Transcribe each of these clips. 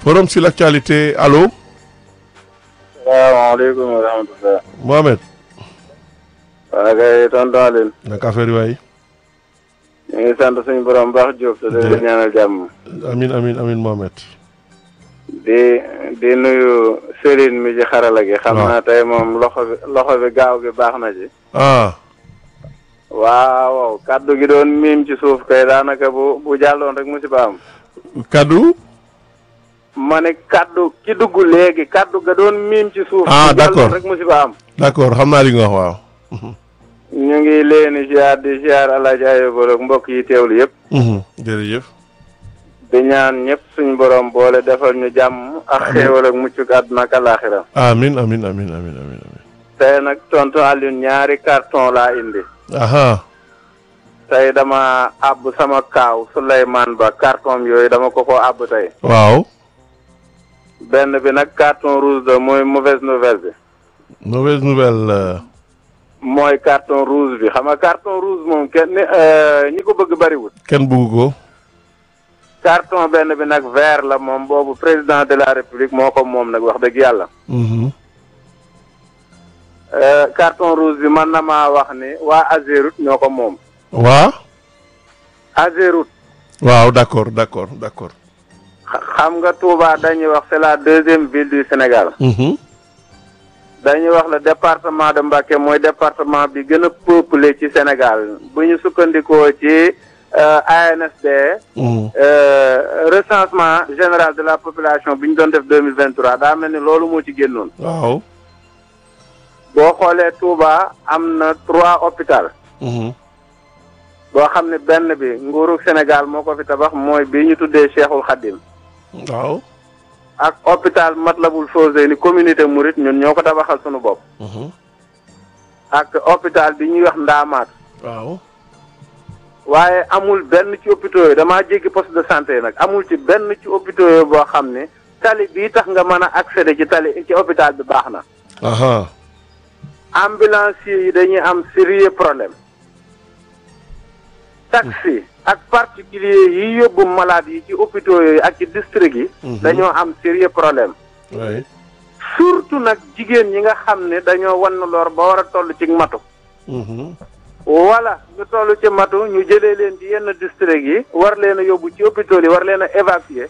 forum sur l'actualité allo salaamaaleykum wa rahmatulah. Mohamed waa kay tonton Aline. naka affaire yi waay ñu ngi sant suñu borom baax Diop te di la ñaanal jàmm. amin amin amin Mohamed di di nuyu Serigne mi ci xarala gi. xam waaw. naa tey moom loxo bi loxo bi gaaw gi baax na ci. ah waaw waaw kaddu gi doon miim ci suuf kay daanaka bu bu jàlloon rek musiba am. kaddu ma ne kaddu ki dugg léegi kaddu ga doon miim ci suuf. Ah, bu jàlloon d'accord. rek musiba am. d'accord xam naa li nga wax waaw ñu ngi leen di ziar di ziar El Hadj Ayoba ak mbokk yi teewlu yëpp. Mhm, jërëjëf di ñaan ñëpp suñu borom boole defal ñu jàmm ak xéewal ak muccuk àdduna ak alaaxira amin amin amin amin amin amin tey nag tonton Alioune ñaari carton laa indi aha tey dama àbb sama kaaw Souleymane Ba carton yooyu dama ko ko àbb tey waaw benn bi nag carton rouge la mooy mauvaise nouvelle bi mauvaise nouvelle euh, mooy carton rouge bi xam nga carton rouge moom kenn ni euh, ñi ko bëgg bariwul kenn bugg ko carton benn bi nag vert la moom boobu président de la république moo ko moom nag wax dëgg yàlla Mhm. Euh, carton rouge bi man na maa wax ni waa Azerut ñoo ko moom waa Azerut waaw d'accord d'accord d'accord xa- xam nga Touba dañuy wax c'est la deuxième ville du Sénégal Mhm. dañuy wax le département de Mbacké mooy département bi gën a peuplé ci Sénégal bu ñu sukkandikoo ci euh, ANSD Mhm. euh, recensement général de la population bi ñu doon def deux mille vingt trois daa mel ni loolu moo ci génnoon waaw boo xoolee Touba am na trois hôpital Mhm. boo xam ne benn bi nguurug Sénégal moo ko fi tabax mooy bi ñu tuddee Cheikhul Khadim waaw ak hôpital Matlabul Fawzeyni communauté Mouride ñun ñoo ko tabaxal sunu bopp Mhm. ak hôpital bi ñuy wax Ndaamaat waaw waaye amul benn ci hôpitaux yooyu damaa jéggi poste de santé nag amul ci benn ci hôpitaux yooyu boo xam ne tali bii tax nga mën a accéder ci tali ci hôpital bi baax na aha ambulanciers yi dañuy am sérieux problème taxi ak particulier yi yóbbu malade yi ci hôpitaux yooyu ak ci district yi Mhm. dañoo am sérieux problème oui surtout nag jigéen ñi nga xam ne dañoo wan lor ba war a toll ci matu Mhm. wala ñu toll ci matu ñu jëlee leen ci yenn district yi war leen a yóbbu ci hôpitaux yi war leen a évacuer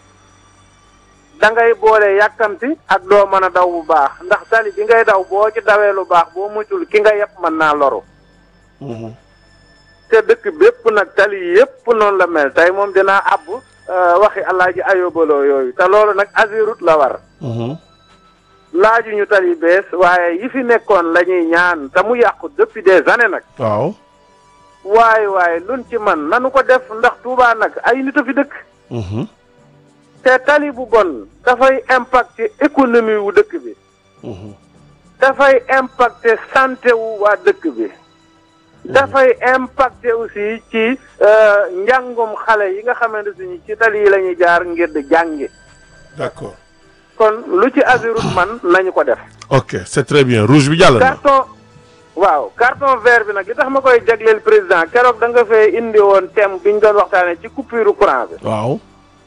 da ngay boole yàkkamti ak doo mën a daw bu baax ndax tali bi ngay daw boo ci dawee lu baax boo muccul ki nga yëpp mën naa loru Mhm. te dëkk bépp nag tali yépp noonu la mel tey moom dinaa àbb euh, waxi alaaji ayobaloo yooyu te loolu nag azirut la war Mhm. laaju ñu tali bees waaye yi fi nekkoon la ñuy ñaan te mu yàqu depuis des années nag waaw waaye waaye luñ ci man nanu ko def ndax Touba nag ay nit a fi dëkk Mhm. te tali bu bon dafay impacter économie wu dëkk bi Mhm. dafay impacter santé wu waa dëkk bi dafay impacter aussi ci euh, njàngum xale yi nga xamante ni ci tali yi la ñuy jaar ngir di jàngi d'accord kon lu ci azirut man nañu ko def ok c'est très bien rouge bi jàll na carton waaw carton vert bi nag li tax ma koy jagleel président keroog da nga fee indi woon thème bi ñu doon waxtaanee ci coupure courant bi waaw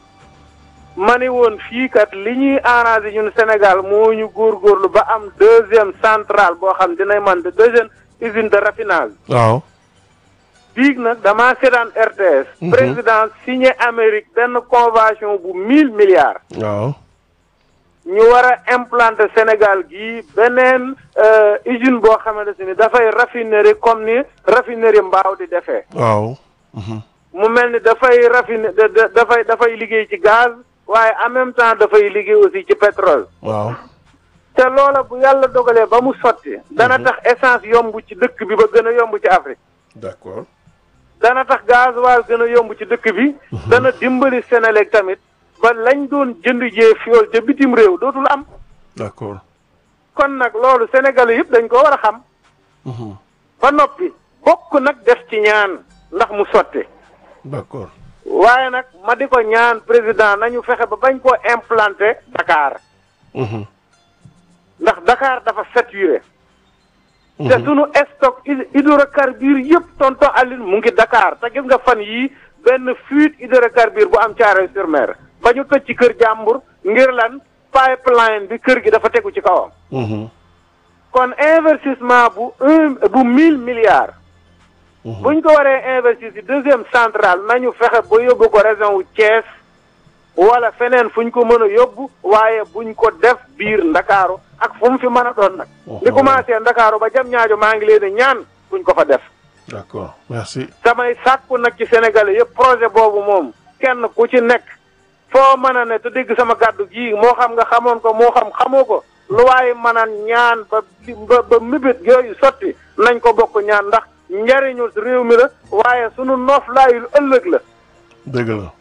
ma ne woon fii kat li ñuy arrangé ñun Sénégal moo ñu góorgóorlu ba am deuxième centrale boo xam dinay man de deuxième usine de raffinage waaw biig nag damaa seetaan RTS Mhm. président signé Amérique benn convention bu mille milliards waaw ñu war a implanter Sénégal gii beneen euh, usine boo xamante ni dafay raffinerie comme ni raffinerie mbaaw di defee waaw Mhm. mu mel ni dafay raffiner da- da- dafay dafay liggéey ci gaz waaye en même temps dafay liggéey aussi ci pétrole waaw te loola bu yàlla dogalee ba mu sotti dana tax essence yomb ci dëkk bi ba gën a yomb ci Afrique d'accord dana tax gasoil gën a yomb ci dëkk bi dana dimbali Sénélec tamit ba lañ doon jënd jee fiol ca bitim réew dootul am d'accord kon nag loolu Sénégalais yëpp dañ ko war a xam Mhm. ba noppi bokk nag def ci ñaan ndax mu sotti d'accord waaye nag ma di ko ñaan président nañu fexe ba bañ koo implanter Dakar Mhm. ndax Dakar dafa saturé te Mhm. sunu stock hy- hydrocarbures yëpp tonton Aline mu ngi Dakar te gis nga fan yii benn fuite hydrocarbure bu am Thiaroye sur Mer ba ñu tëj ci kër jàmbur ngir lan pipeline bi kër gi dafa tegu ci kawam Mhm. kon investissement bu un bu mille milliards Mhm. buñ ko waree investir ci deuxième centrale nañu fexe ba yóbbu ko région wu Thiès wala feneen fuñ ko mën a yóbbu waaye buñ ko def biir ndakaaru ak fu mu fi mën a doon nag li commencé ndakaaru ba jam ñaajo maa ngi leen di ñaan buñ ko fa def d'accord merci samay sàkku nag ci sénégalais yëpp projet boobu moom kenn ku ci nekk foo mën a ne te dégg sama kàddu gii moo xam nga xamoon ko moo xam xamoo ko lu waaye mën a ñaan ba ba ba mébét yooyu sotti nañ ko bokk ñaan ndax njariñu réew mi la waaye sunu noof laayul ëllëg la dëgg la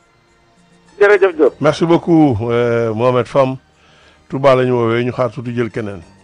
jërëjëf Diop merci beaucoup euh, Mohamed Fam Touba la ñu woowee ñu xaar tuuti jël keneen